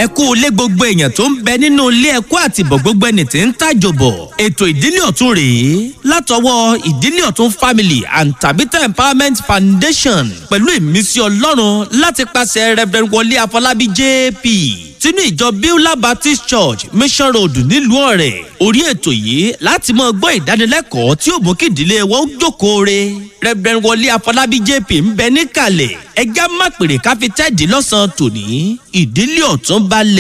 ẹ kú ilé gbogbo èèyàn tó ń bẹ nínú ilé ẹkú àtìbọ̀ gbogbo ẹni tí ń tàjò bọ̀ ètò ìdílé ọ̀tún rèé látọwọ́ ìdílé ọ̀tún family and tabita empowerment foundation pẹ̀lú ìmísí ọlọ́run láti pàṣẹ reverend wọlé afọlábí jp sínú ìjọ beulah baptist church mission road nílùú ọ̀rẹ́ orí ètò yìí láti máa gbọ́ ìdánilẹ́kọ̀ọ́ tí ó mú kí ìdílé wọn ó jókòó re reverend wọlé afọlábí jp ń bẹ níkàlẹ̀ ẹjá má pèrè káfí tẹ́ẹ̀dì lọ́sàn-án tòní ìdílé ọ̀tún balẹ̀.